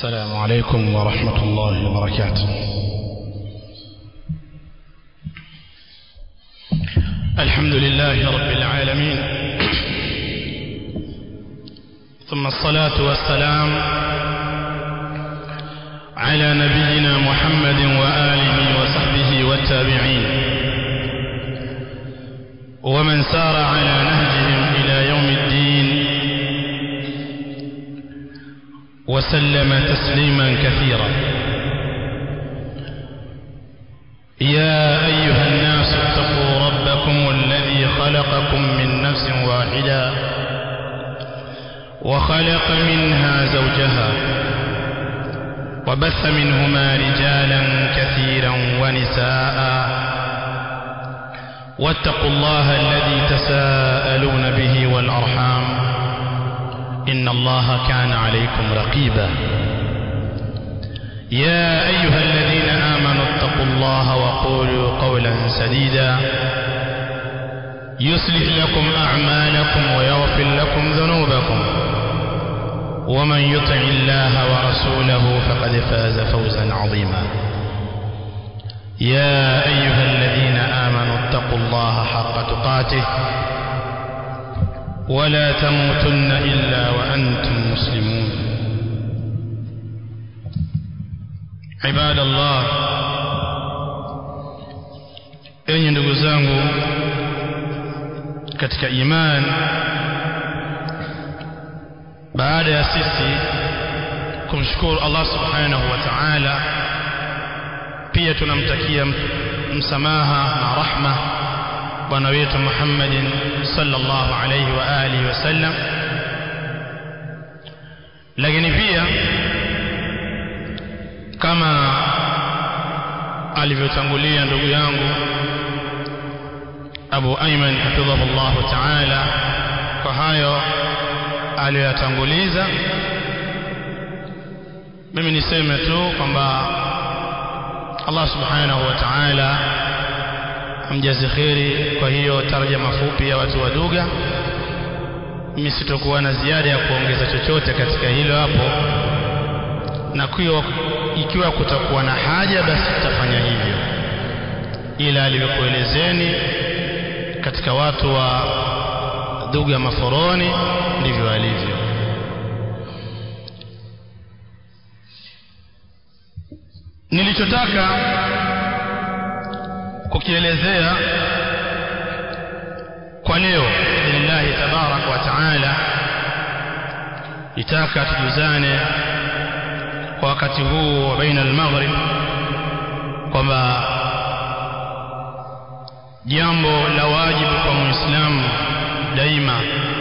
السلام عليكم ورحمة الله وبركاته الحمد لله رب العالمين ثم الصلاة والسلام على نبينا محمد وآله وصحبه والتابعين ومن سار على نهجهم إلى يوم الدين وسلم تسليما كثيرا يا أيها الناس اتقوا ربكم الذي خلقكم من نفس واحدة وخلق منها زوجها وبث منهما رجالا كثيرا ونساء واتقوا الله الذي تساءلون به والأرحام إن الله كان عليكم رقيبا يا أيها الذين آمنوا اتقوا الله وقولوا قولا سديدا يصلح لكم أعمالكم ويغفر لكم ذنوبكم ومن يطع الله ورسوله فقد فاز فوزا عظيما يا أيها الذين آمنوا اتقوا الله حق تقاته ولا تموتن إلا وأنتم مسلمون عباد الله enyi ndugu zangu katika iman baada ya sisi kumshukuru Allah subhanahu wa ta'ala pia tunamtakia msamaha na rahma bwana wetu Muhammadin sallallahu alayhi wa alihi wasallam lakini pia kama alivyotangulia ndugu yangu Abu Ayman hafidhahullah ta'ala kwa hayo aliyoyatanguliza mimi niseme tu kwamba Allah subhanahu wa ta'ala amjazi kheri kwa hiyo tarjama fupi ya watu wa Duga mimi sitokuwa na ziada ya kuongeza chochote katika hilo hapo na kuyo ikiwa kutakuwa na haja basi tutafanya hivyo ila alivyokuelezeni katika watu wa Duga Maforoni ndivyo alivyo nilichotaka kukielezea kwa leo billahi tabarak wa taala nitaka tujuzane kwa wakati huu wa baina al-maghrib kwamba jambo la wajibu kwa muislamu daima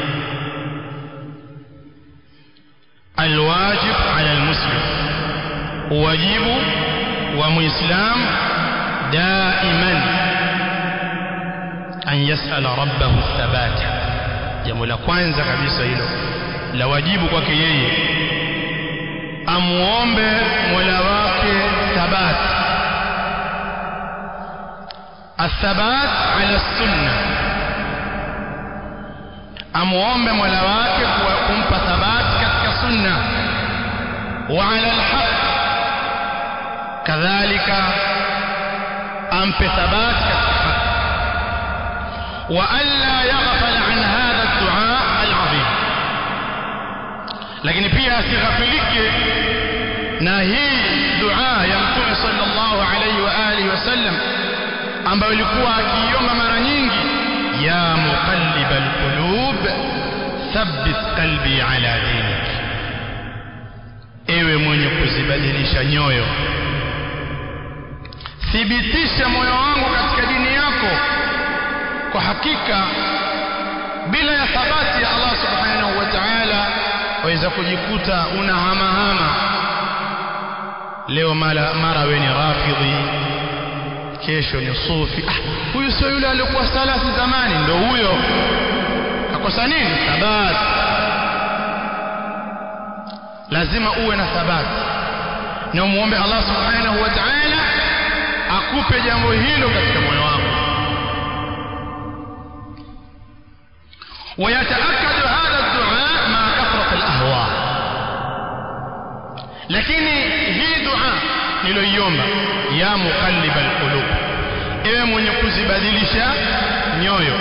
alwajib ala almuslim wajibu wa muislamu daiman an yasala rabbahu thabata jambo la kwanza kabisa hilo la wajibu kwake yeye amuombe mola wake thabat athabat ala sunna amuombe mola wake kumpa thabat katika sunna wa ala alhaq kadhalika ampe thabat katika haq wa alla yaghfal an hadha ad-du'a al-'azim lakini pia asighafilike na hii dua ya mtume sallallahu alayhi wa alihi wasallam ambayo ilikuwa akiiomba mara nyingi ya muqallibal qulub thabbit qalbi ala dinik ewe mwenye kuzibadilisha nyoyo thibitisha moyo wangu katika dini yako kwa hakika bila ya thabati ya Allah subhanahu wa ta'ala waweza kujikuta una hama hama leo mara mara we ni rafidhi kesho ni sufi ah, huyu sio yule aliyokuwa salafi zamani ndo huyo akosa nini thabat lazima uwe na thabat na umuombe Allah subhanahu wa ta'ala akupe jambo hilo katika moyo wako ويتأكد هذا الدعاء مع كثرة الأهواء lakini hii dua niloiomba ya muqallibal qulub ewe mwenye kuzibadilisha nyoyo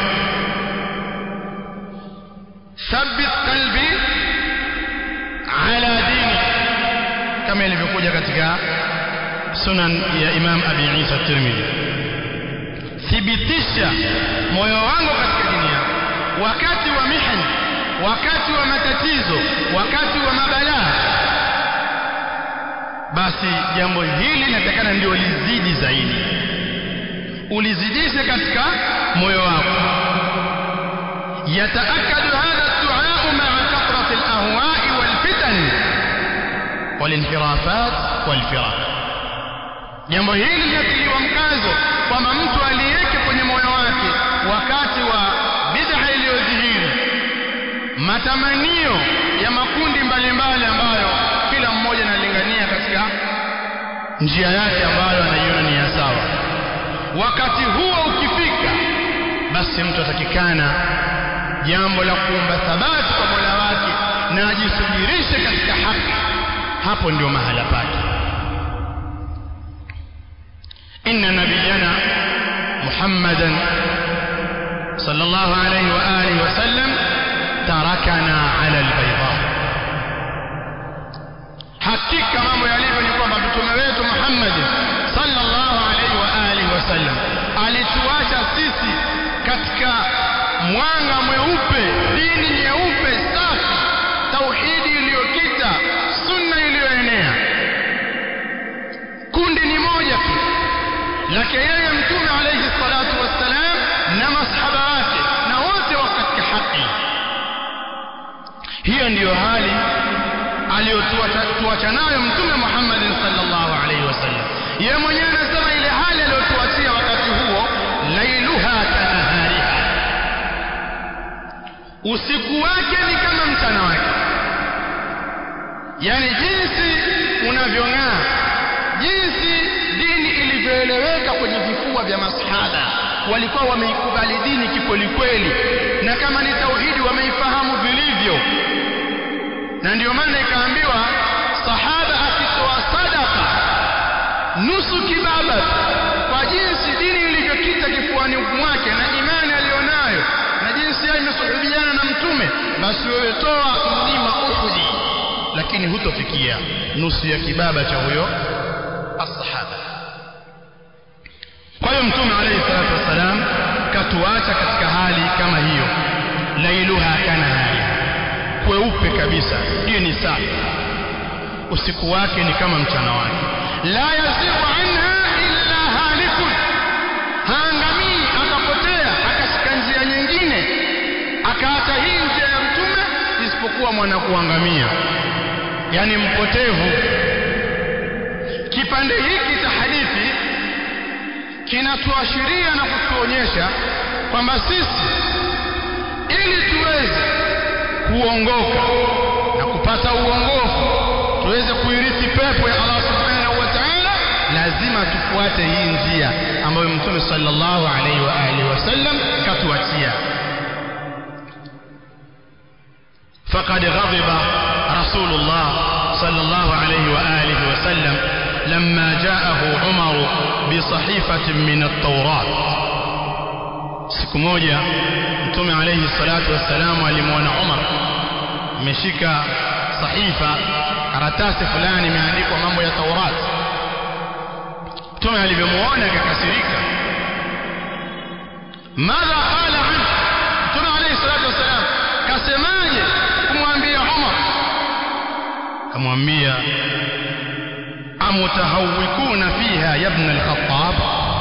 thabbit qalbi ala dini kama ilivyokuja katika sunan ya Imam Abi Isa Tirmidhi thibitisha moyo wangu katika dini yako wakati wa mihani wakati wa matatizo wakati wa mabalaa basi jambo hili linatakana ndio lizidi zaidi ulizidishe katika moyo wako yataakadu hadha ad-du'a ma'a kathrati al-ahwa'i wal-fitan wal-inhirafat wal-firaq jambo hili linatiliwa mkazo kwamba mtu aliweke kwenye moyo wake wakati wa bid'a iliyodhihiri matamanio ya makundi mbalimbali ambayo kila mmoja analingania katika njia yake ambayo anaiona ni ya sawa wakati huo ukifika basi mtu atakikana jambo la kuomba thabati kwa Mola wake na ajisubirishe katika haki hapo ndio mahala pake inna nabiyana muhammadan sallallahu alayhi wa alihi wa sallam tarakana ala albayda hakika mambo yalivyo ni kwamba mtume wetu Muhammad sallallahu alaihi wa alihi wasallam alituacha sisi katika mwanga mweupe dini nyeupe safi tauhidi iliyokita sunna iliyoenea kundi ni moja tu lake yeye mtume alayhi salatu wassalam na masahaba wake na wote wako katika haki hiyo ndiyo hali aliyotuacha nayo mtume Muhammad sallallahu alaihi wasallam yeye mwenyewe anasema ile hali aliyotuachia wakati huo lailuha kanahariha usiku wake ni kama mchana wake yani jinsi unavyong'aa jinsi dini ilivyoeleweka kwenye vifua vya masahaba walikuwa wameikubali dini kikweli kweli na kama ni tauhidi wameifahamu vilivyo na ndio maana ikaambiwa sahaba akitoa sadaka nusu kibaba kwa jinsi dini ilivyokita kifuani mwake na imani aliyonayo na jinsi yeye imesuhubiana na mtume basi wewe toa mlima Uhudi lakini hutofikia nusu ya kibaba cha huyo as-sahaba kwa hiyo mtume alayhi salatu wassalam katuacha katika hali kama hiyo lailuha kana hali kweupe kabisa hiyo ni safi usiku wake ni kama mchana wake la yazigu anha illa halikun haangamii akapotea akashika njia nyingine akaacha hii njia ya mtume isipokuwa mwana kuangamia yani mpotevu kipande hiki cha hadithi kinatuashiria na kutuonyesha kwamba sisi ili tuweze kuongoka na kupata uongofu tuweze kuirithi pepo ya Allah subhanahu wa ta'ala lazima tufuate hii njia ambayo mtume sallallahu alaihi wa alihi wasallam katuachia فقد غضب رسول الله صلى الله عليه وآله وسلم لما جاءه عمر بصحيفة من التوراة siku moja mtume alayhi salatu wassalam alimwona Umar ameshika sahifa karatasi fulani imeandikwa mambo ya Taurat mtume alivyomuona akakasirika madha qala an mtume alayhi salatu wassalam kasemaje kumwambia Umar kamwambia amutahawikuna fiha ya ibn al-Khattab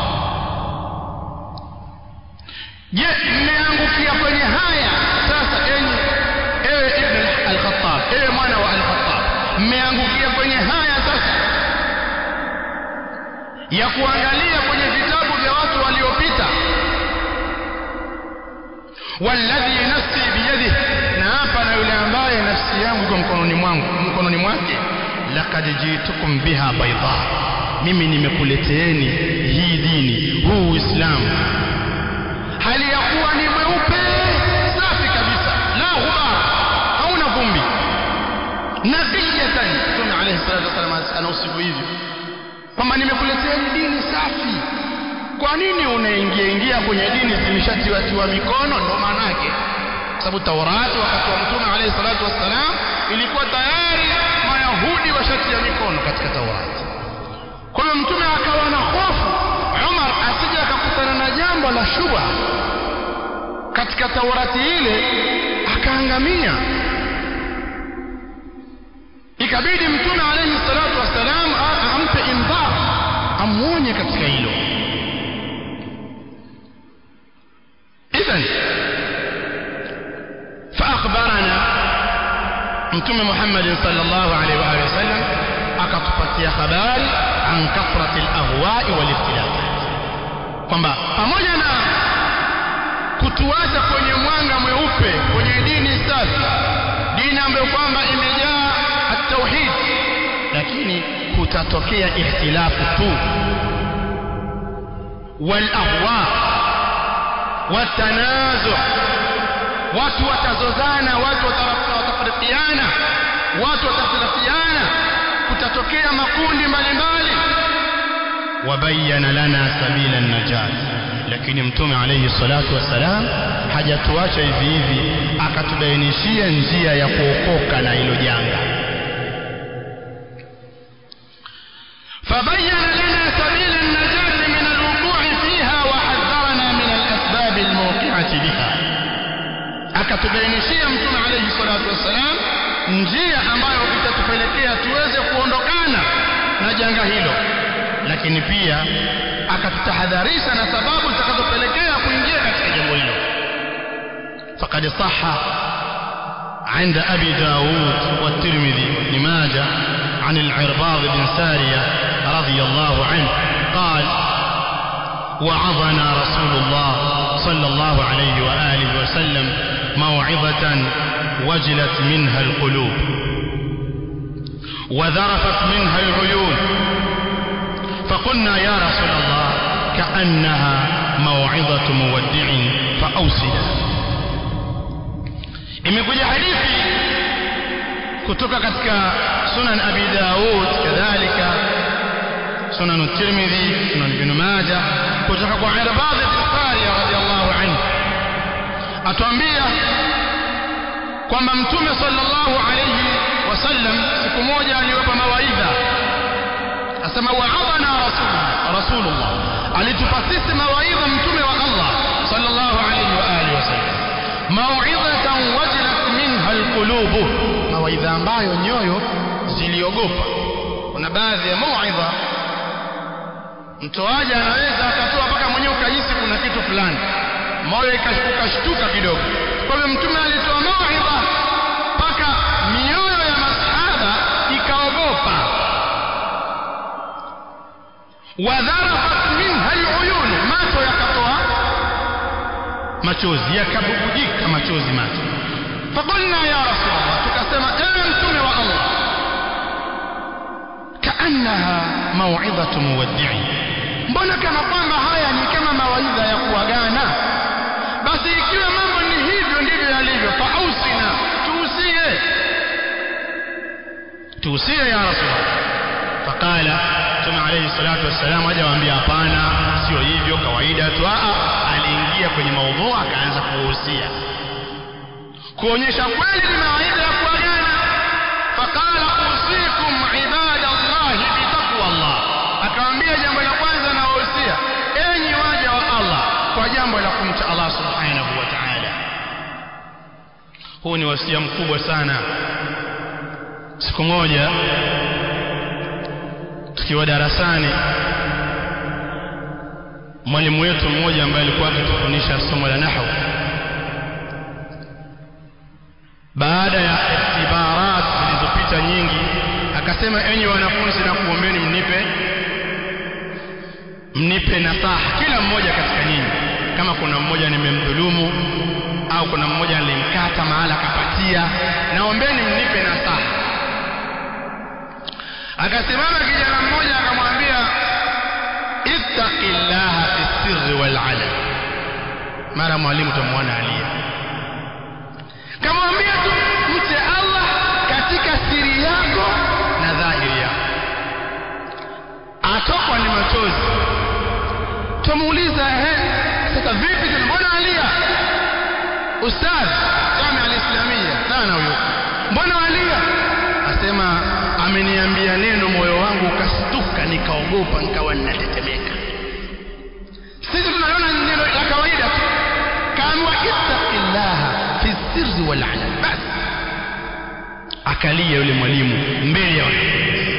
je mmeangukia kwenye haya sasa enyi ewe ibn al-Khattab ewe mwana wa al-Khattab mmeangukia kwenye haya sasa ya kuangalia kwenye vitabu vya watu waliopita walladhi nafsi biyadihi na hapa na yule ambaye nafsi yangu iko mkononi mwangu mkononi mwake laqad jitukum biha bayda mimi nimekuleteeni hii dini huu uislamu hali ya kuwa ni mweupe safi kabisa la ghubara hauna vumbi naqiyatan mtume alayhi salatu wasallam anausifu hivyo kwamba nimekuletea dini safi kwa nini unaingia ingia kwenye dini zimeshatiwatiwa mikono ndo maana yake sababu Taurati wakati wa Mtume alayhi salatu wassalam ilikuwa tayari Mayahudi washatia mikono katika Taurati. Kwa hiyo Mtume akawa na hofu Umar asije akakutana na jambo la shubha katika Taurati ile akaangamia. Ikabidi Mtume alayhi salatu wassalam ampe indhar, amuonye katika hilo. Idhan فأخبرنا متوم محمد صلى الله عليه وآله وسلم akatupatia habari an kathrati alahwai waliftilafat kwamba pamoja na kutuacha kwenye mwanga mweupe kwenye dini safi dini ambayo kwamba imejaa at-tauhid lakini kutatokea ikhtilafu tu wal ahwa watanazu watu watazozana watu watafarikiana watu watafarikiana kutatokea makundi mbalimbali wabayana lana sabila najat lakini mtume alayhi salatu wassalam hajatuacha hivi hivi akatubainishia njia ya kuokoka na hilo janga فبين لنا سبيل النجاة من الوقوع فيها وحذرنا من الأسباب الموقعة بها akatubainishia mtume alayhi salatu wassalam njia ambayo itatupelekea tuweze kuondokana na janga hilo lakini pia akatutahadharisha na sababu zitakazopelekea kuingia katika jambo hilo faqad sahha عند أبي داود والترمذي وابن ماجه عن العرباض بن سارية رضي الله عنه قال وعظنا رسول الله صلى الله عليه وآله وسلم موعظة وجلت منها القلوب وذرفت منها العيون فقلنا يا رسول الله كأنها موعظة مودع فأوصنا imekuja hadithi kutoka katika sunan abi daud kadhalika sunan tirmidhi sunan ibn majah kutoka kwa irbad bin sariya radiyallahu anhu atuambia kwamba mtume sallallahu alayhi wasallam siku moja aliwapa mawaidha asema wa'adana rasul rasulullah alitupa sisi mawaidha mtume wa Allah sallallahu alayhi wa alihi wasallam mau'izatan wajilat minha alqulub mawaidha ambayo nyoyo ziliogopa kuna baadhi ya mau'idha mtoaji anaweza akatoa mpaka mwenyewe ukahisi kuna kitu fulani moyo ukashtuka kidogo kwa hivyo mtume alitoa mauidha mpaka mioyo ya masahaba ikaogopa wadharafat minha aluyun macho yakatoa machozi yakabubujika machozi macho faqulna ya rasulullah tukasema ewe mtume wa allah kaannaha mauidhatu muwaddi'i mbona kana kwamba haya ni kama mawaidha ya kuagana basi ikiwa mambo ni hivyo ndivyo yalivyo fausina tuusie tuusie ya rasulullah faqala mtume alayhi salatu wassalam hajawaambia hapana sio hivyo kawaida tu a aliingia kwenye maudhu akaanza kuhusia kuonyesha kweli ni mawaidha ya kuagana faqala usikum ibadallahi bitaqwa Allah akawaambia jambo la kwanza na wahusia enyi waja wa Allah kwa jambo la kumcha Allah subhanahu wa ta'ala huu ni wasia mkubwa sana siku moja tukiwa darasani mwalimu wetu mmoja ambaye alikuwa akitufundisha somo la nahwu baada ya ikhtibarat zilizopita nyingi akasema enyi wanafunzi na kuombeni mnipe mnipe nasaha kila mmoja katika nyinyi kama kuna mmoja nimemdhulumu au kuna mmoja nilimkata mahala akapatia naombeni mnipe nasaha akasimama kijana mmoja akamwambia ittaqillaha fi sirri wal alam mara mwalimu tumwona alia kamwambia tu mche Allah katika siri yako na dhahiri ustadh jamia alislamia sana huyo mbona walia asema ameniambia neno moyo wangu ukastuka nikaogopa nikawa ninatetemeka sisi tunaliona neno la kawaida tu kaambiwa ittaqillaha fi sirri wal alan bas akalia yule mwalimu mbele ya wanafunzi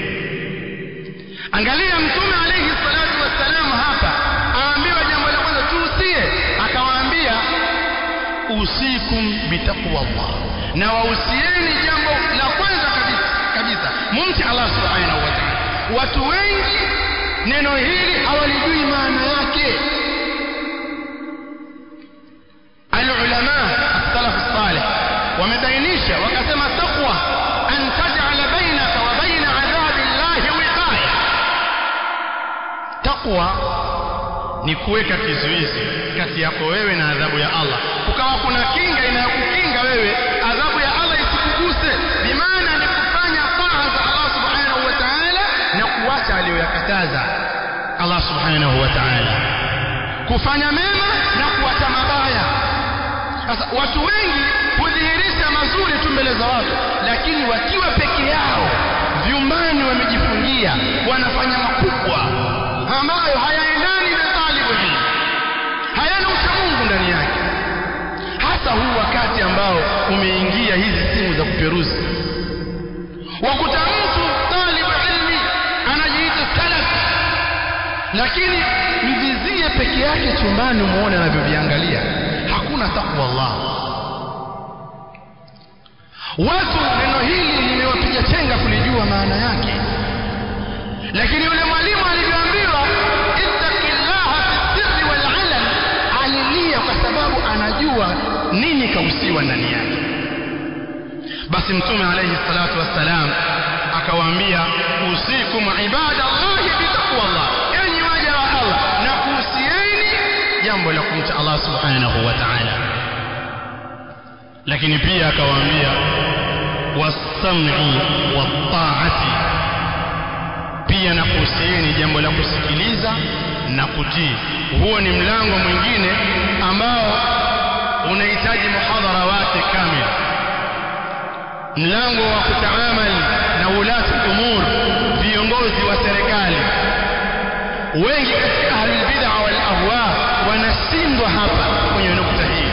angalia mtume alayhi salatu wassalam hapa aambiwa jambo la kwanza tuusie akawaambia usikum bitaqwa Allah na wausieni jambo la kwanza kabisa kabisa mumti Allah subhanahu wa ta'ala watu wengi neno hili hawalijui maana yake alulama as-salaf as-salih wamebainisha wakasema taqwa an taj'ala bainaka wa baina adhabi llahi wiqaya taqwa ni kuweka kizuizi kati yako wewe na adhabu ya Allah ukawa kuna kinga inayokukinga wewe adhabu ya Allah isikuguse bimaana ni kufanya taa za Allah subhanahu wa ta'ala na kuacha aliyoyakataza Allah subhanahu wa ta'ala kufanya mema na kuacha mabaya sasa watu wengi hudhihirisha mazuri tu mbele za watu lakini wakiwa peke yao vyumbani wamejifungia wanafanya makubwa ambayo hayaendani na talibu ilmu hayana uchamungu ndani yake hasa huu wakati ambao umeingia hizi simu za kuperuzi wakuta mtu talibu ilmi anajiita salaf lakini mvizie peke yake chumbani umuone anavyoviangalia hakuna takwa Allah watu neno hili limewapiga chenga kulijua maana yake lakini yule mwalimu alivyoambiwa ittaqillaha fi sirri wal alan alilia kwa sababu anajua nini kausiwa ndani yake basi mtume alayhi salatu wassalam akawaambia usikum ibadallahi bitaqwallah enyi waja wa Allah na kuhusieni jambo la kumcha Allah subhanahu wa ta'ala lakini pia akawaambia was-sam'i wat-ta'ati pia na kuhusieni jambo la kusikiliza na kutii huo ni mlango mwingine ambao unahitaji muhadhara wake kamili mlango wa kutaamali na ulati umur viongozi wa serikali wengi katika ahlul bid'a wal ahwa wanashindwa hapa kwenye nukta hii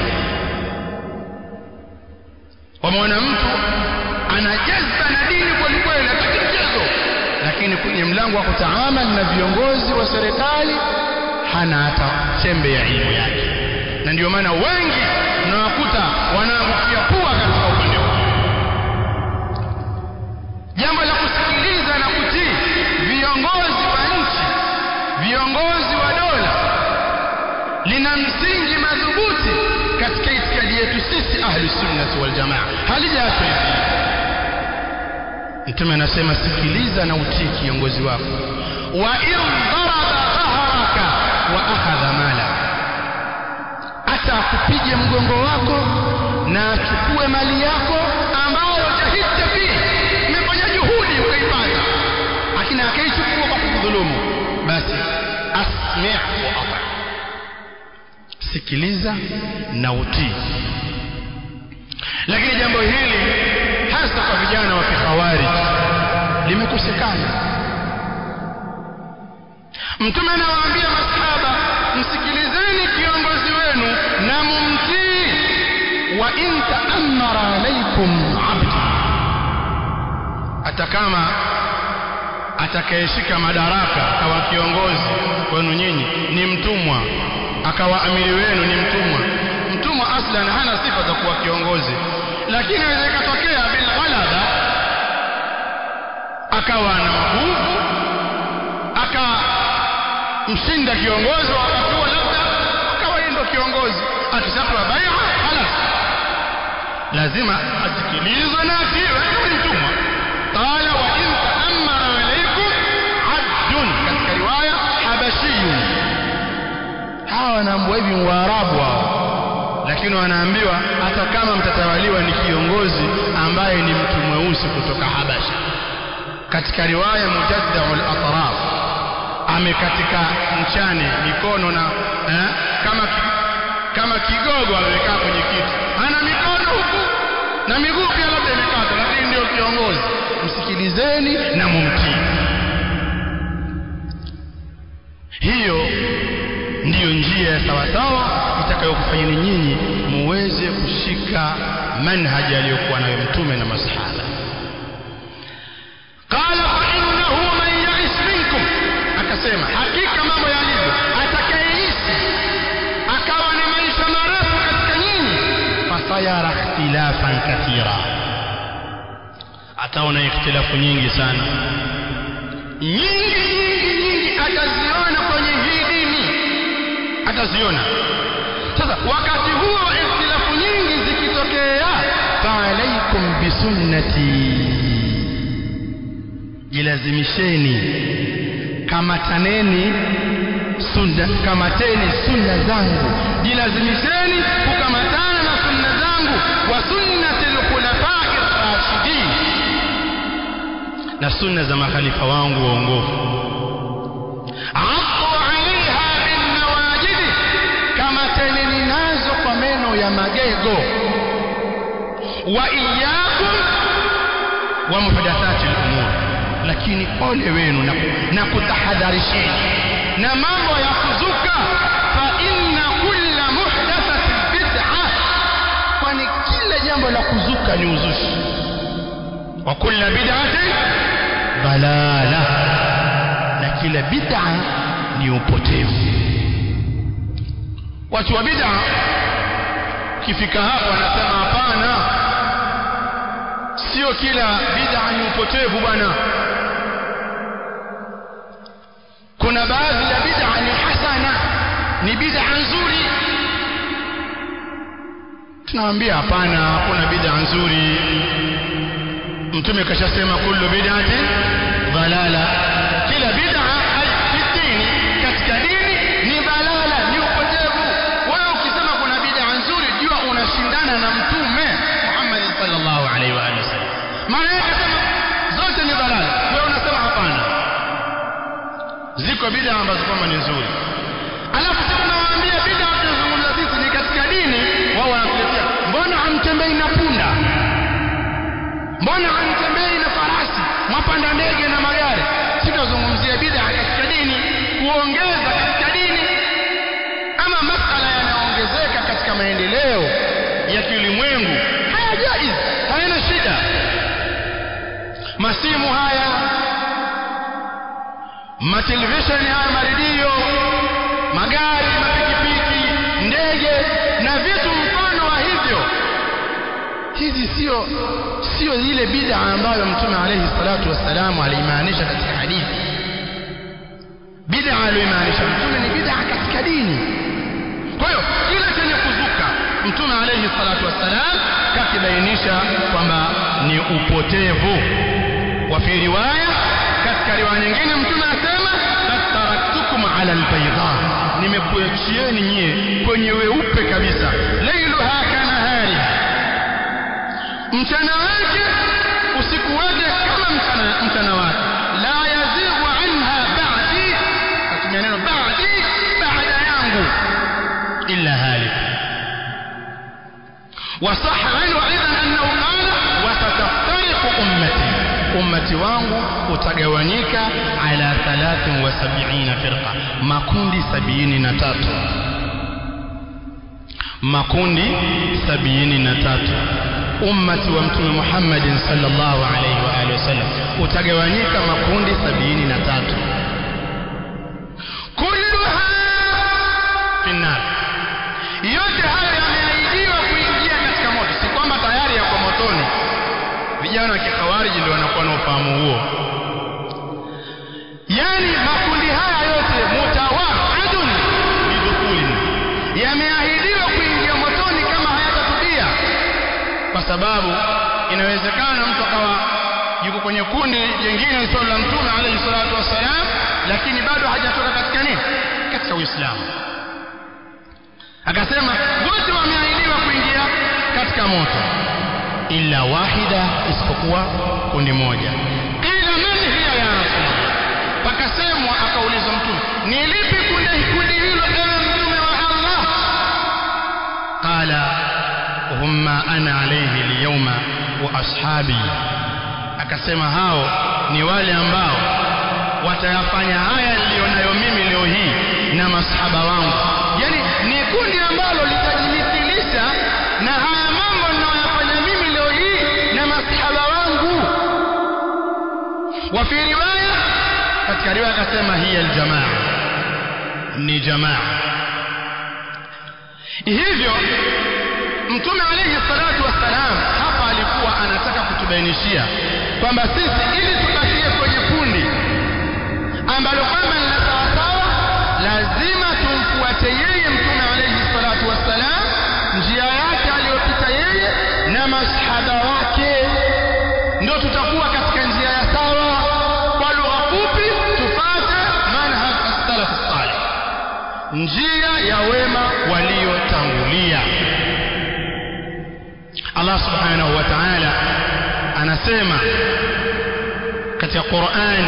wameona mtu anajazba na dini kweli kweli hataki mchezo lakini kwenye mlango wa kutaamal na viongozi wa serikali hana hata chembe ya elimu yake na ndio maana wengi unawakuta wanaangukia pua katika upande huu jambo la kusikiliza na kutii viongozi wa nchi viongozi wa dola lina msingi madhubuti katika itikadi yetu sisi ahli sunnati wal jamaa halijaachwa hivi mtume anasema sikiliza na utii kiongozi wako wa in daraba dhahraka wa akhadha mala hata akupige mgongo wako na achukue mali yako ambayo jahidta fihi umefanya juhudi ukaipata lakini akaichukua kwa kudhulumu basi asmi' wa ata sikiliza na utii lakini jambo hili hasa kwa vijana wa kikhawarij limekosekana mtume anawaambia masahaba msikilizeni kiongozi wenu na mumtii wa in ta'ammara alaykum abd hata kama atakayeshika madaraka akawa kiongozi kwenu nyinyi ni mtumwa akawa amiri wenu ni mtumwa mtumwa aslan hana sifa za kuwa kiongozi lakini inaweza ikatokea bil ghalaba akawa na nguvu akamshinda kiongozi wa wakati huo labda akawa yeye ndo kiongozi akishapewa bai'a halas lazima asikilizwe na atiiwe ni mtumwa qala wa in ta'ammara alaykum abdun katika riwaya habashiyun hawa wanaambiwa hivi waarabu hao lakini wanaambiwa hata kama mtatawaliwa ni kiongozi ambaye ni mtu mweusi kutoka Habasha katika riwaya mujaddaul atraf amekatika mchane mikono na eh, kama ki, kama kigogo amekaa kwenye kiti ana mikono huku na miguu pia labda imekata lakini ndio kiongozi msikilizeni na mumtii hiyo ndiyo njia ya sawasawa itakayokufanyeni nyinyi muweze kushika manhaji aliyokuwa nayo mtume na masahaba qala fa innahu man yaish minkum akasema hakika mambo yalivyo atakayeishi akawa na maisha marefu katika nyinyi fasayara ikhtilafan kathira ataona ikhtilafu nyingi sana nyingi nyingi nyingi ataziona kwenye hii dini ataziona sasa wakati huo wa ikhtilafu nyingi zikitokea faalaikum bisunnati jilazimisheni kamataneni sunna kamateni sunna zangu jilazimisheni kukamatana na sunna zangu wa sunnati lkhulafai rashidin na sunna za makhalifa wangu waongofu addu alaiha binnawajidi kamataneni nazo kwa meno ya magego wa iyakum wa muhdathati lumur lakini ole wenu na, na kutahadharisheni na mambo ya kuzuka fa inna kulla muhdathatin bid'a kwani kila jambo la kuzuka ni uzushi wa kulla bid'atin dalala na kila bid'a ni upotevu watu wa bid'a kifika hapo wanasema hapana sio kila bid'a ni upotevu bwana kuna baadhi ya bid'a ni hasana ni bid'a nzuri tunawaambia hapana hakuna bid'a nzuri mtume kashasema kullu bid'atin dalala kila bid'a dini katika dini ni dalala ni upotevu wewe ukisema kuna bid'a nzuri jua unashindana na mtume Muhammad sallallahu alaihi wa alihi wasallam maana yake sema zote ni dalala wewe unasema hapana ziko bid'a ambazo kwamba ni nzuri alafu sisi tunawaambia bid'a tunazungumza sisi ni katika dini wao wanatuletea mbona hamtembei na punda mbona hamtembei na farasi mwapanda ndege na magari sisi tunazungumzia bid'a katika dini kuongeza katika dini ama masala yanayoongezeka katika maendeleo ya kiulimwengu haya jaiz hayana shida masimu haya matelevisheni haya maredio magari mapikipiki ndege na vitu mfano wa hivyo hizi sio sio ile bid'a ambayo mtume alayhi salatu wassalamu alimaanisha katika hadithi bid'a aliyomaanisha mtume ni bid'a katika dini kwa hiyo kile chenye kuzuka mtume alayhi salatu wassalam kakibainisha kwamba ni upotevu wa fi riwaya katika riwaya nyingine mtume anasema taraktukum ala albayda nimekuachieni nyie kwenye weupe kabisa lailuha kanahari mchana wake usiku wake kama mchana, mchana wake la yazighu anha ba'di atumia neno ba'di baada yangu illa halik وصح عنه ايضا انه قال وستفترق امتي ummati wangu utagawanyika ala 73 firqa makundi 73 makundi 73 ummati wa mtume Muhammad sallallahu alaihi wa alihi wasallam utagawanyika makundi 73 kulluha finnar yote hayo yameahidiwa kuingia katika moto si kwamba tayari yako motoni vijana wa kikhawariji ndio wanakuwa na ufahamu huo yani makundi haya yote mutawaadun bidukhulin yameahidiwa kuingia motoni kama hayatatubia kwa sababu inawezekana mtu akawa yuko kwenye kundi jingine lisilo la mtume alayhi salatu wassalam lakini bado hajatoka katika nini katika uislamu akasema wote wameahidiwa kuingia katika moto illa wahida isipokuwa kundi moja qila man hiya ya rasulullah pakasemwa akaulizwa mtume ni lipi kundi kundi hilo ewe mtume wa Allah alayhi al-yawma wa ashabi akasema hao ni wale ambao watayafanya haya nilionayo mimi leo hii na masahaba wangu yani ni kundi ambalo litajimithilisha na haya mambo ninayoyafanya mimi leo hii na masahaba wangu wa fi riwaya katika riwaya akasema hiya aljamaa ni jamaa hivyo mtume alayhi salatu wassalam hapa alikuwa anataka kutubainishia kwamba sisi ili tubakie kwenye kundi ambalo kwamba ni la sawasawa lazima tumfuate yeye mtume alayhi salatu wassalam njia yake aliyopita yeye na masahaba wake ndio tutakuwa katika njia ya sawa kwa lugha fupi tufate manhaj as-salaf salih njia ya wema waliotangulia Allah subhanahu wa ta'ala anasema katika Qur'an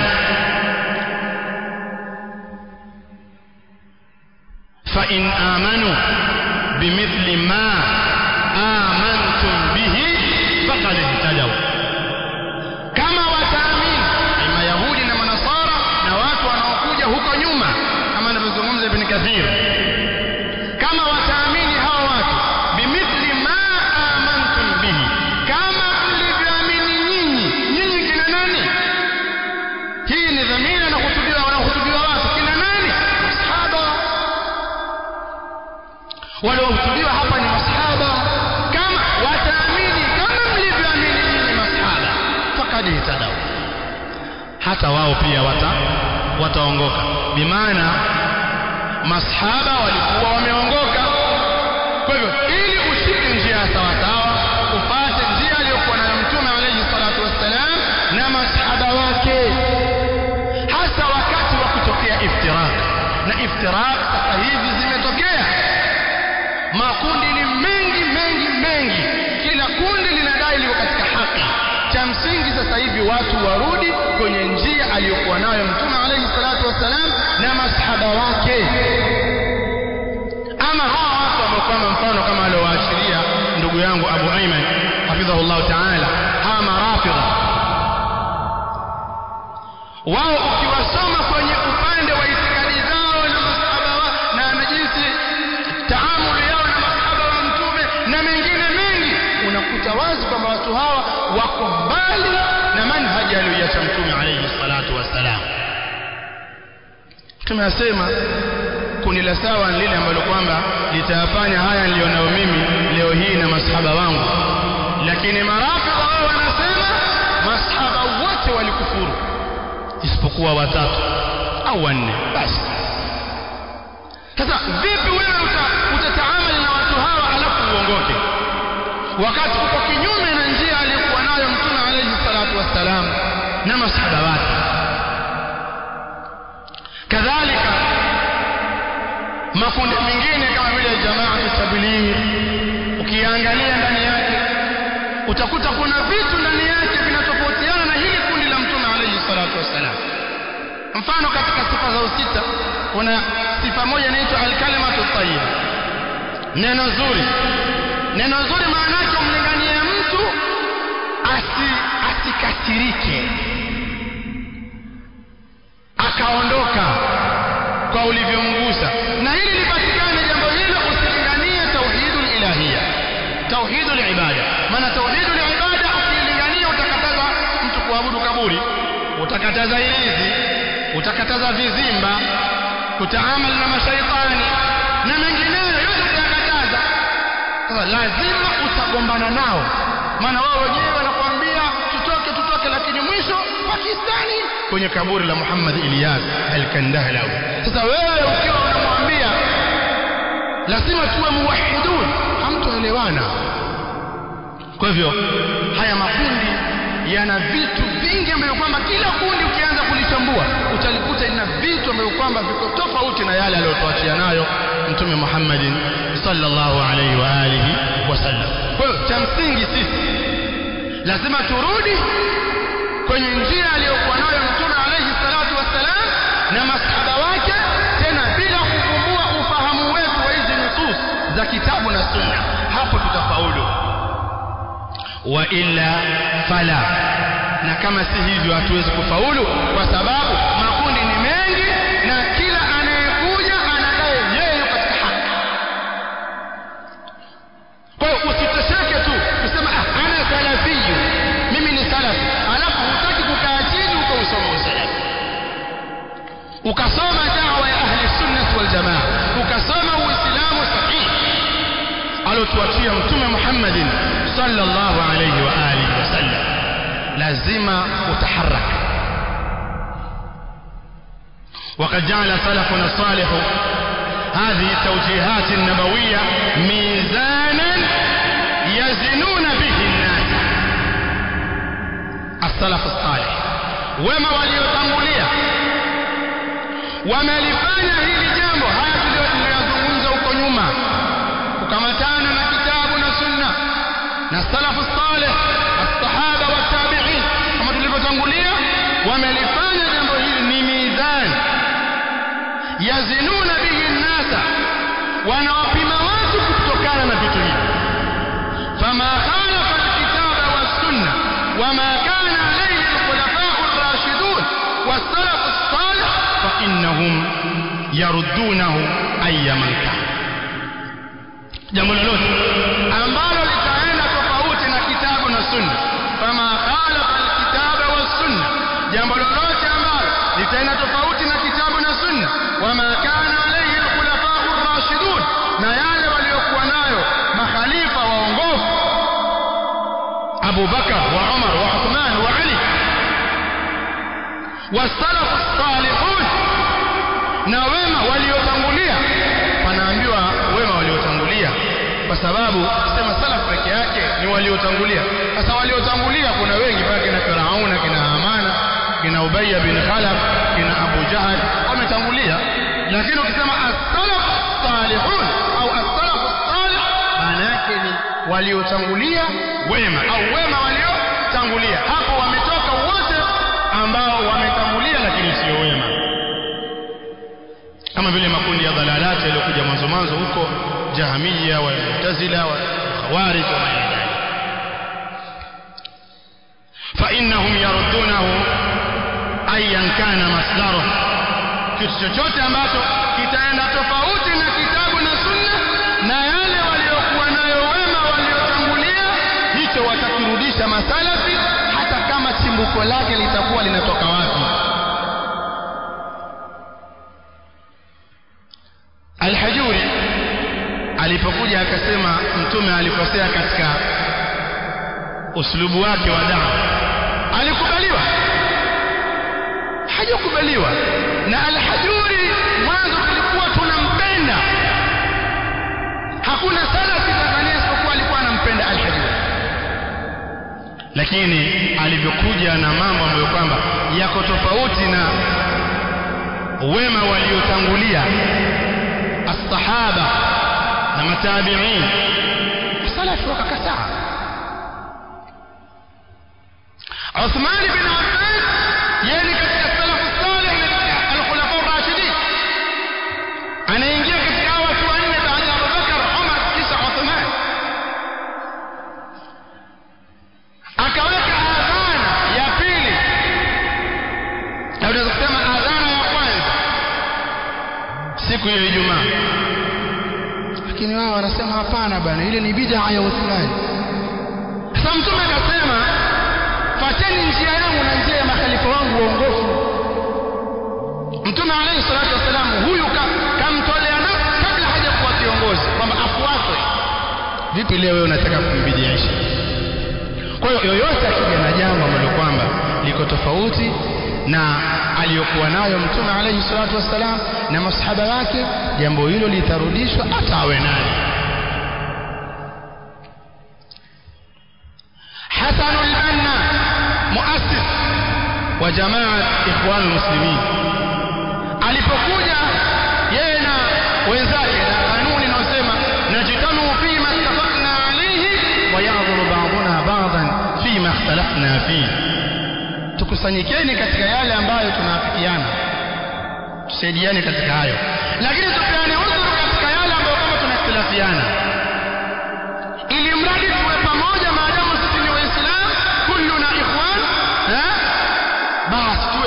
fa in amanu bimithli ma amantum bihi faqad ihtadaw kama wataamini mayahudi na manasara na watu wanaokuja huko nyuma kama anavyozungumza ibn kathir kama wataamini hawa watu bimithli ma amantum bihi kama mlivyoamini nyinyi nyinyi kina nani hii ni dhamira na kutubiwa wanahutubiwa watu kina nani masahaba waliohutubiwa hapa ni masahaba kama wataamini kama mlivyoamini nyinyi masahaba fakad ihtadaw hata wao pia wata wataongoka bimaana masahaba walikuwa wameongoka kwa hivyo ili ushike njia ya sawa sawa upate njia aliyokuwa nayo mtume alayhi salatu wassalam na masahaba wake hasa wakati wa kutokea iftirak na iftirak sasa hivi zimetokea makundi ni mengi mengi mengi kila kundi linadai liko katika haki cha msingi sasa hivi watu warudi kwenye njia aliyokuwa nayo mtume alayhi salatu wassalam na masahaba wake ama hawa watu ambao kwamba mfano kama aliowaashiria ndugu yangu Abu Ayman hafidhahullah ta'ala hawa marafidha wao ukiwasoma kwenye upande wa itikadi zao na masahaba wa, na, na jinsi taamuli yao na masahaba wa mtume na mengine mengi unakuta wazi kwamba watu hawa wako mbali na manhaji aliyoiacha mtume alayhi salatu wassalam mtume asema kundi la sawa ni lile ambalo kwamba litayafanya haya nilionayo mimi leo hii na masahaba wangu lakini marafidha wao wanasema masahaba wote walikufuru isipokuwa watatu au wanne basi sasa vipi wewe uta, utataamali na watu hawa alafu uongoke wakati uko kinyume na njia aliyokuwa nayo mtume alayhi salatu wassalam na masahaba wake kadhalika makundi mengine kama vile jamaa tabligh ukiangalia ndani yake utakuta kuna vitu ndani yake vinatofautiana na hili kundi la mtume alayhi salatu wassalam mfano katika sifa za usita kuna sifa moja inaitwa alkalimatu tayyiba neno zuri neno zuri maana yake umlinganie mtu asi asikasirike akaondoka kwa ulivyomgusa na ili lipatikane jambo hilo usilinganie tauhidul ilahia tauhidul ibada maana tauhidul ibada ukilingania utakataza mtu kuabudu kaburi utakataza ilizi utakataza vizimba kutaamali na mashaitani na mengineyo yote utayakataza sasa lazima utagombana nao maana wao wenyewe wanakuambia tutoke tutoke lakini mwisho Pakistani kwenye kaburi la Muhammad Ilyas al-Kandahlawi sasa wewe ukiwa unamwambia lazima tuwe muwahidun hamtoelewana kwa hivyo haya makundi yana vitu vingi ambavyo kwamba kila kundi ukianza kulichambua utalikuta ina vitu ambavyo kwamba viko tofauti na yale aliyotuachia nayo mtume Muhammadin sallallahu alaihi wa alihi wasallam kwa hiyo cha msingi sisi lazima turudi kwenye njia aliyokuwa nayo mtume alayhi salatu wassalam na masahaba wake tena bila kuvumbua ufahamu wetu wa hizi nusus za kitabu na sunna hapo tutafaulu wa illa fala na kama si hivyo hatuwezi kufaulu kwa sababu makundi ni mengi na kila anayekuja anadai yeye yuko katika haki kwa hiyo usitosheke tu kusema ah, ana salafiyu mimi ni salafi alafu hutaki kukaa chini uko usoma usalafi ukasoma dawa ya ahli sunnah wal jamaa ukasoma uislamu sahihi alotuachia mtume Muhammadin sallallahu alayhi wa alihi wasallam lazima utaharak وقد جعل سلفنا الصالح هذه التوجيهات النبوية ميزانا يزنون به الناس السلف الصالح وما waliotangulia wamelifanya hili jambo haya tuliyozungumza huko nyuma kukamatana na kitabu na sunna na salafu salih as-sahaba wa tabi'in kama tulivyotangulia wamelifanya jambo hili ni mizani yazinuna bihi nnasa wanawapima watu kutokana na vitu hivi fama khalafa alkitaba wassunna wama kana alayhi alkhulafa'u ar-rashidun was-salaf as-salih fa innahum yaruddunahu ayyaman kana jambo lolote ambalo litaenda tofauti na kitabu na sunna fama khalafa alkitaba wassunna jambo lolote ambalo litaenda tofauti na kitabu na sunna wama kana alayhi alkhulafa'u ar-rashidun na yale waliokuwa nayo makhalifa waongofu Abu Bakar wa Umar wa Uthman wa Ali والسلف الصالحون na wema waliotangulia panaambiwa wema waliotangulia kwa sababu sema salaf peke yake ni waliotangulia sasa waliotangulia kuna wengi pale kina Firauna kina Hamana kina Ubayy bin Khalaf kina Abu Jahal wametangulia lakini ukisema as-salaf salihun au as-salaf salih maana yake ni waliotangulia wema au wema waliotangulia hapo wametoka wote ambao wametangulia lakini sio wema kama vile makundi ya dhalalati yaliyokuja mwanzo mwanzo huko jahamia wa mu'tazila wa khawarij wa maila fa innahum yaruddunahu ayan kana masdaruhu kitu chochote ambacho kitaenda tofauti na kitabu na sunna na yale waliokuwa nayo wema waliotangulia hicho watakirudisha masalafi hata kama chimbuko lake litakuwa linatoka wapi Al-Hajuri alipokuja akasema mtume alikosea katika uslubu wake wa dawa alikubaliwa hajakubaliwa na Al-Hajuri mwanzo tulikuwa tunampenda hakuna salafi Tanzania isipokuwa alikuwa anampenda Al-Hajuri lakini alivyokuja na mambo ambayo kwamba yako tofauti na wema waliotangulia الصحابة na matabi'in salafi wakakataa Uthman bin Affan yeye ni katika salafu salih na al-khulafa ar-rashidin anaingia katika watu wanne baada ya Abubakar Umar kisha Uthman akaweka adhana ya pili na unaweza kusema adhana ya kwanza siku ya Ijumaa lakini wao wanasema hapana bana ile ni bid'a ya Uthman sasa mtume akasema fateni njia yangu na njia ya makhalifa wangu waongofu mtume alayhi salatu wasalam huyu kamtolea nafsi kabla hajakuwa kiongozi kwamba afuatwe vipi leo wewe unataka kumbidiisha kwa hiyo yoyote akija na jambo ambalo kwamba liko tofauti na aliyokuwa nayo mtume alayhi salatu wassalam na masahaba wake jambo hilo litarudishwa hata awe naye Hasan al-Banna muassis wa jamaa ikhwan muslimin alipokuja yeye na wenzake na kanuni inayosema najtanu fi ma ittafaqna alayhi wa ya'dhuru ba'duna ba'dan fi ma ikhtalafna fihi tukusanyikeni katika yale ambayo tunaafikiana tusaidiane katika hayo lakini tupeane udhuru katika yale ambayo kama tunakhtilafiana ili mradi tuwe pamoja maadamu sisi ni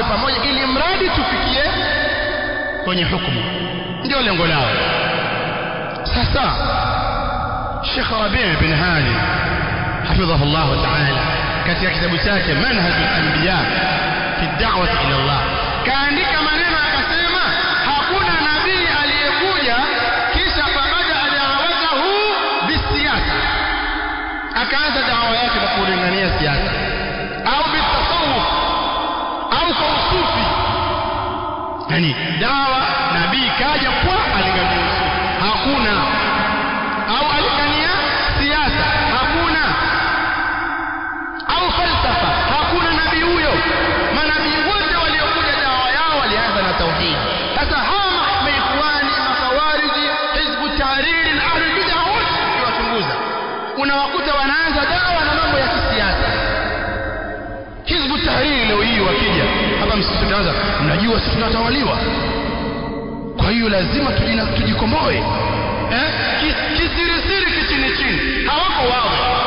pamoja ili mradi tufikie kwenye hukumu ndio lengo lao sasa Sheikh Rabi' bin Hadi hafidhahu Allah ta'ala katika kitabu chake Manhaj al-Anbiya fi da'wah ila Allah kaandika maneno akasema hakuna nabii aliyekuja kisha pamoja da'watahu bisiasa akaanza dawa yake kwa kulingania siasa au bitasawuf au kwa usufi yani dawa nabii kaja kwa alingania usufi hakuna au alingania siasa hakuna au falsafa hakuna nabii huyo manabii wote waliokuja dawa yao walianza na tauhidi sasa hawa maikhwani makhawariji hizbu tahriri na ahlul bid'a wote ukiwachunguza unawakuta wanaanza dawa na mambo ya kisiasa hizbu tahriri leo hii wakija hapa msisi tunaanza mnajua sisi tunatawaliwa kwa hiyo lazima tujina, tujikomboe eh? kisirisiri kichini chini hawako wao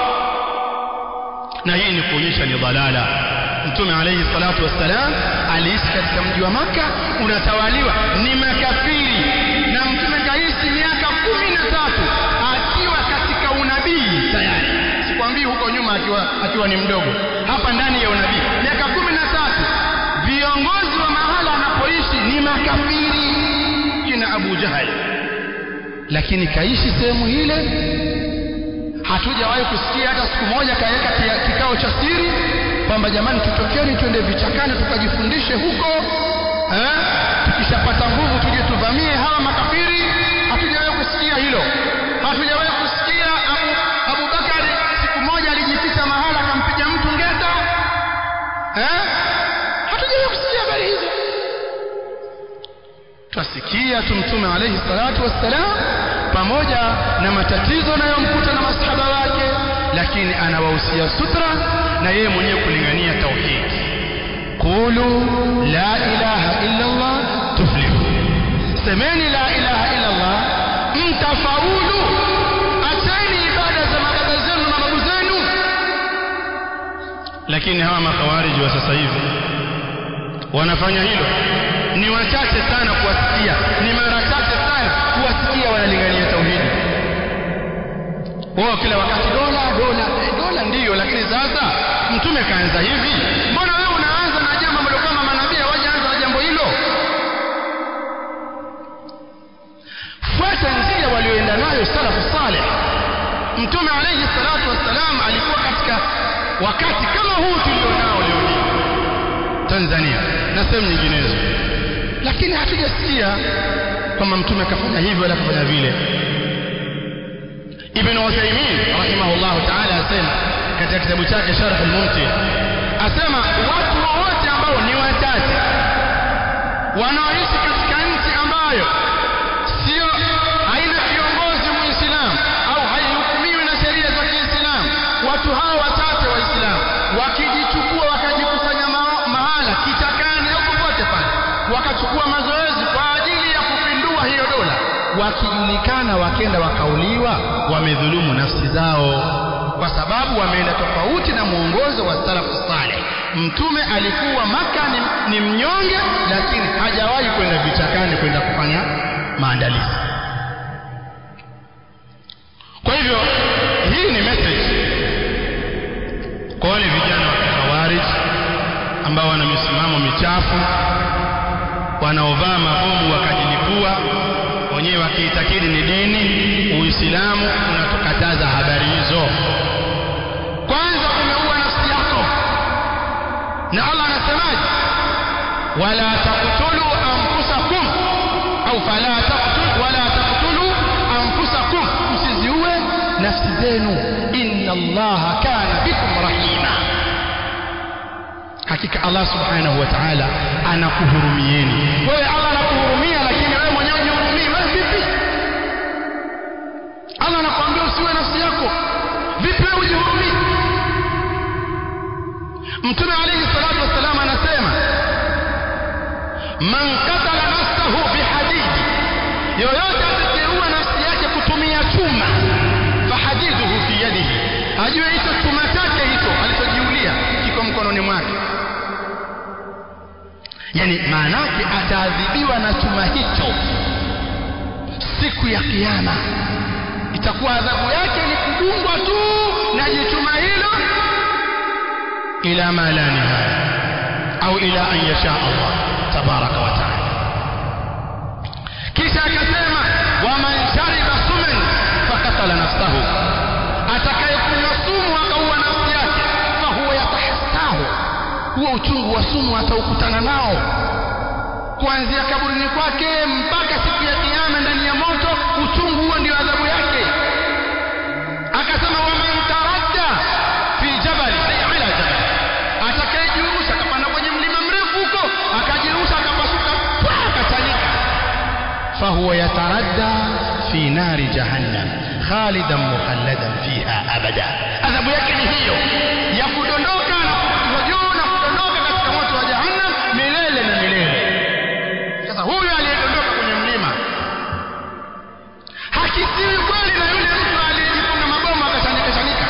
na hii ni kuonyesha ni dhalala mtume alayhi salatu wassalam aliishi katika mji wa maka unatawaliwa ni makafiri na mtume kaishi miaka kumi na tatu akiwa katika unabii tayari sikwambii huko nyuma akiwa, akiwa ni mdogo hapa ndani ya unabii miaka kumi na tatu viongozi wa mahala anapoishi ni makafiri kina abu jahal lakini kaishi sehemu ile hatujawahi kusikia hata siku moja kaweka kikao cha siri kwamba jamani tutokeni twende vichakani tukajifundishe huko eh? tukishapata nguvu tuje tuvamie hawa makafiri hatujawahi kusikia hilo hatujawahi kusikia abu abubakari siku moja alijificha mahala akampiga mtu ngeta eh? hatujawahi kusikia habari hizo twasikia tu mtume alayhi salatu wassalam pamoja na matatizo anayomkuta na masahaba wake lakini anawahusia sutra na yeye mwenyewe kulingania tauhid qulu la ilaha illa Allah tuflihu semeni la ilaha illa Allah mtafaulu acheni ibada za mababa zenu na babu zenu lakini hawa makhawariji wa sasa hivi wanafanya hilo ni wachache sana kuwasikia ni mara chache sana kuwasikia wanalingania tauhidi wao kila wakati dola dola eh, dola ndiyo lakini sasa mtume kaanza hivi mbona wewe unaanza na jambo ambalo kama manabii hawajaanza na jambo hilo fuata njia walioenda nayo salafu saleh mtume alayhi salatu wassalam alikuwa katika wakati kama huu tulionao leo hii Tanzania na sehemu nyinginezo lakini hatujasikia kwamba mtume akafanya hivi wala akafanya vile Ibn Uthaymeen rahimahullah ta'ala asema katika kitabu chake Sharh al-Mumti asema watu wote ambao ni wachache wanaoishi katika nchi ambayo sio haina kiongozi muislamu au haihukumiwi na sheria za Kiislamu watu hao wachache waislamu wakijichukua wakajikusanya ma- mahala kichakani au popote pale wakachukua mazoezi kwa ajili ya kupindua hiyo dola wakijulikana wakenda wakauliwa wamedhulumu nafsi zao kwa sababu wameenda tofauti na mwongozo wa salafu saleh mtume alikuwa maka ni, ni mnyonge lakini hajawahi kwenda vichakani kwenda kufanya maandalizi kwa hivyo hii ni message kwa wale vijana wa khawarij ambao wana misimamo michafu wanaovaa mabomu wakajilipua wenyewe wakiitakidi ni dini uislamu unatukataza habari hizo kwanza umeua nafsi yako na allah anasemaje wala taqtulu anfusakum au fala taqtul wala taqtulu anfusakum msiziue nafsi zenu inna allaha kana bikum rahima hakika allah subhanahu wa ta'ala anakuhurumieni wewe allah anakuhurumia lakini wewe mwenyewe hujihurumii wewe vipi allah anakuambia usiwe nafsi yako vipi wewe hujihurumii mtume alayhi salatu wassalam anasema man qatala nafsahu bihadidi yoyote atakayeua nafsi yake kutumia chuma fahadiduhu fi yadihi ajue hicho chuma chake hicho alichojiulia kiko mkononi mwake yani maanake ataadhibiwa na chuma hicho siku ya kiyama itakuwa adhabu yake ni kudungwa tu na jichuma hilo ila ma la nihaya au ila an yasha Allah tabaraka wa taala kisha akasema waman shariba suman fakatala nafsahu atakayekunywa sumu akaua nafsi yake fahuwa yatahassahu huo uchungu wa sumu ataukutana nao kuanzia kaburini kwake mpaka siku ya kiyama ndani ya moto uchungu huo ndio adhabu yake akasema waman taradda fi jabali ay ala jabali atakayejirusha akapanda kwenye mlima mrefu huko akajirusha akapasuka akachanika fahuwa yataradda fi nari jahannam khalidan mukhalladan fiha abada adhabu yake ni hiyo ya kudondoka na kupigwa juu na kudondoka katika moto wa jahannam milele na milele sasa huyu aliyedondoka kwenye mlima hakisiwi kweli na yule mtu aliyejifunga mabomu akachanika chanika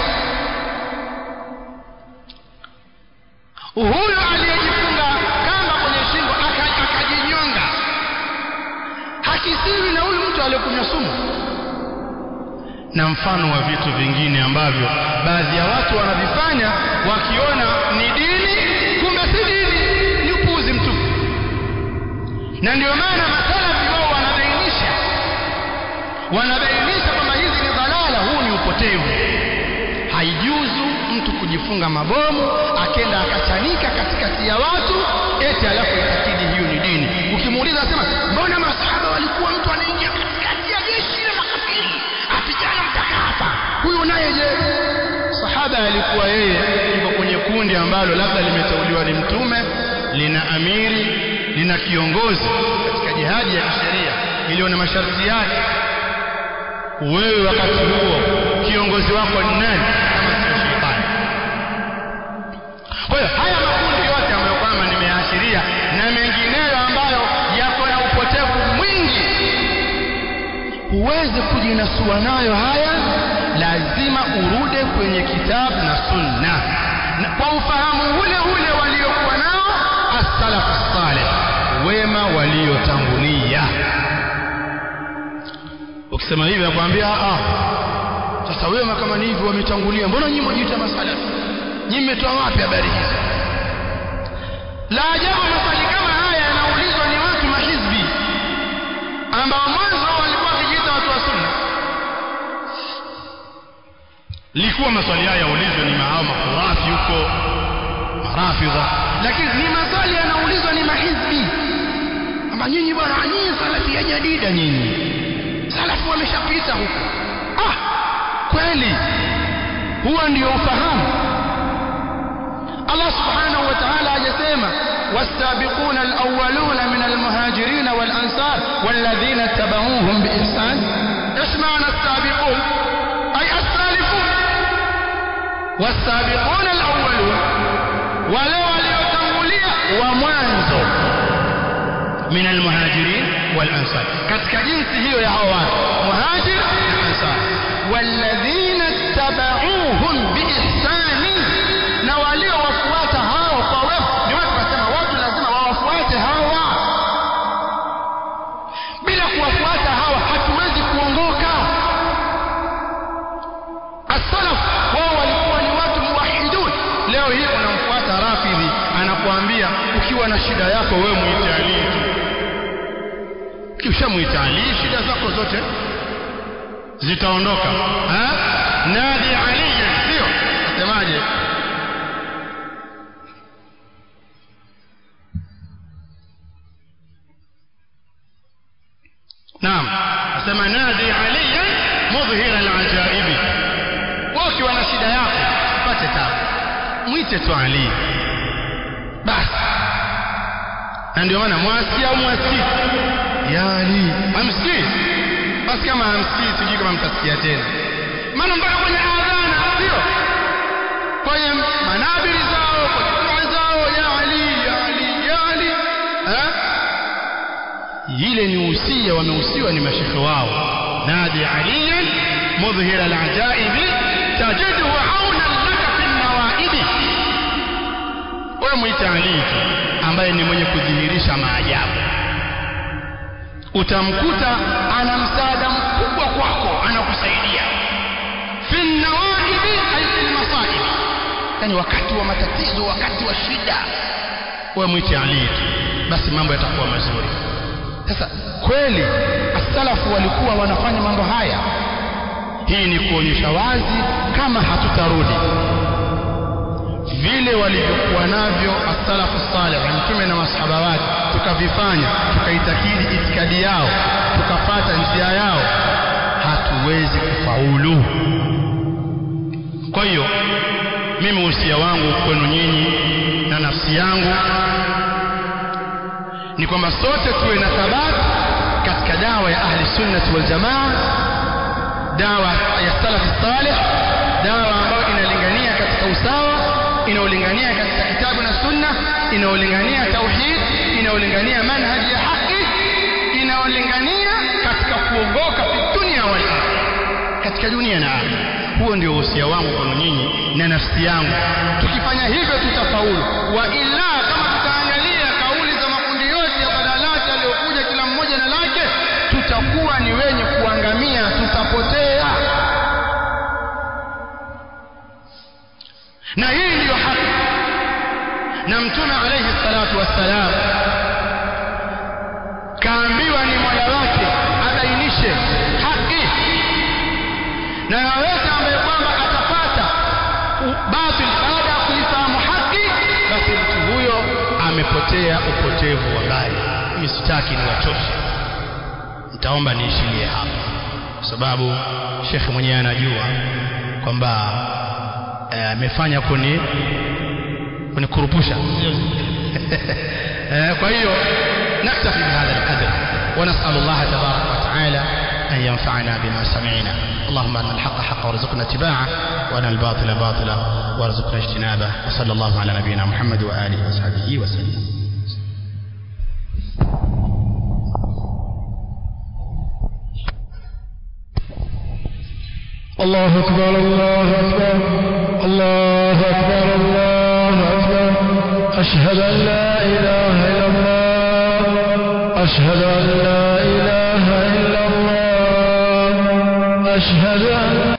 huyu aliyejifunga kamba kwenye shingo akajinyonga hakisiwi na huyu mtu aliyekunywa sumu na mfano wa vitu vingine ambavyo baadhi ya watu wanavifanya wakiona ni dini kumbe si dini ni upuuzi mtupu na ndio maana masalafi wao wanabainisha wanabainisha kwamba hizi ni dhalala huu ni upotevu haijuzu mtu kujifunga mabomu akenda akachanika katikati ya watu eti alafu itakidi hiyo ni dini ukimuuliza asema mbona masahaba walikuwa mtu anaingia katikati ya jeshi la makafiri apigana mpaka hapa huyu naye je sahaba alikuwa yeye yuko kwenye kundi ambalo labda limeteuliwa ni mtume lina amiri lina kiongozi katika jihadi ya kisheria iliyo na masharti yake wewe wakati huo kiongozi wako ni nani kama sio shetani kwa hiyo haya makundi yote ambayo kwamba nimeashiria na mengineyo ambayo yako na upotevu mwingi huwezi kujinasua nayo haya lazima urude kwenye kitabu na sunna na kwa ufahamu ule ule waliokuwa nao as-salafu salih wema waliotangulia ukisema hivi nakwambia ah sasa wema kama ni hivyo wametangulia mbona nyinyi mwajiita masalafi nyinyi mmetoa wapi habari hizo la ajabu maswali kama haya yanaulizwa ni watu mahizbi ambao mwanzo walikuwa wakijiita watu wa sunna likuwa maswali haya yaulizwe ni mahao makhurafi huko marafidha lakini ni maswali yanaulizwa ni mahizbi kwamba nyinyi bwana nyinyi salafi ya jadida nyinyi salafu wameshapita huko ah kweli huwa ndio ufahamu Allah subhanahu wa ta'ala hajasema والسابقون الأولون من المهاجرين والأنصار والذين اتبعوهم بإحسان إيش معنى السابقون أي السالفون والسابقون الأولون ولو waliotangulia wa mwanzo من المهاجرين والأنصار katika jinsi hiyo ya hao watu muhajir na ansar walladhina tabauhum biihsani na waliowafuata hao kwa wema ndio watu wasema watu lazima wawafuate hawa bila kuwafuata hawa hatuwezi kuongoka as-salaf wao walikuwa ni watu muwahidun leo hii unamfuata rafidhi anakuambia ukiwa na shida yako wewe muite Ali tu ukishamuita Ali shida zako zote zitaondoka ha nadi Ali sio nasemaje naam nasema nadi Ali mudhhira al-ajaibi ukiwa na shida yako upate tabu mwite tu Ali basi na ndio maana mwasikia au mwasikii ya Ali hamsikii basi kama hamsikii sijui kama mtasikia tena maana mpaka kwenye adhana sio kwenye manabiri zao kwenye dua zao ya Ali ya Ali ya Ali ha? ile ni usia wamehusiwa ni mashekhe wao nadi aliyan mudhhira al-ajaibi tajidhu aunan laka fi nawaibi wewe mwite Ali tu ambaye ni mwenye kudhihirisha maajabu utamkuta ana msaada mkubwa kwako anakusaidia fi nawaibi ay fi masaibi yani wakati wa matatizo wakati wa shida wewe mwite Ali tu basi mambo yatakuwa mazuri sasa kweli asalafu walikuwa wanafanya mambo haya hii ni kuonyesha wazi kama hatutarudi vile walivyokuwa navyo as-salafu salih mtume na masahaba wake tukavifanya tukaitakidi itikadi yao tukafata njia yao hatuwezi kufaulu kwa hiyo mimi usia wangu kwenu nyinyi na nafsi yangu ni kwamba sote tuwe na thabati katika dawa ya ahli sunnati wal jamaa dawa ya salafi salih dawa ambayo inalingania katika usawa inaolingania katika kitabu na sunna inaolingania tauhid inaolingania manhaji ya haki inaolingania katika kuongoka fi dunia wal katika dunia na akhira huo ndio usia wangu kwenu nyinyi na nafsi yangu tukifanya hivyo tutafaulu wa illa kama tutaangalia kauli za makundi yote ya badalati aliyokuja kila mmoja na lake tutakuwa ni wenye kuangamia tutapotea na hii ndiyo haki na mtume alayhi salatu wassalam kaambiwa ni mola wake abainishe haki na yoyote ambaye kwamba atapata batil baada ya kuifahamu haki basi mtu huyo amepotea upotevu wa mbali mimi sitaki niwachoshe nitaomba niishilie hapa kwa sababu shekhe mwenyewe anajua kwamba amefanya eh, kuni kunikurupusha eh, kwa hiyo naktafi bihadha alqadr ونسأل الله تبارك وتعالى أن ينفعنا بما سمعنا اللهم أن الحق حق وارزقنا اتباعه وأن الباطل باطلا وارزقنا اجتنابه وصلى الله على نبينا محمد وآله وصحبه وسلم الله أكبر الله أكبر الله أكبر الله أكبر أشهد أن لا إله إلا الله أشهد أن لا إله إلا الله أشهد أن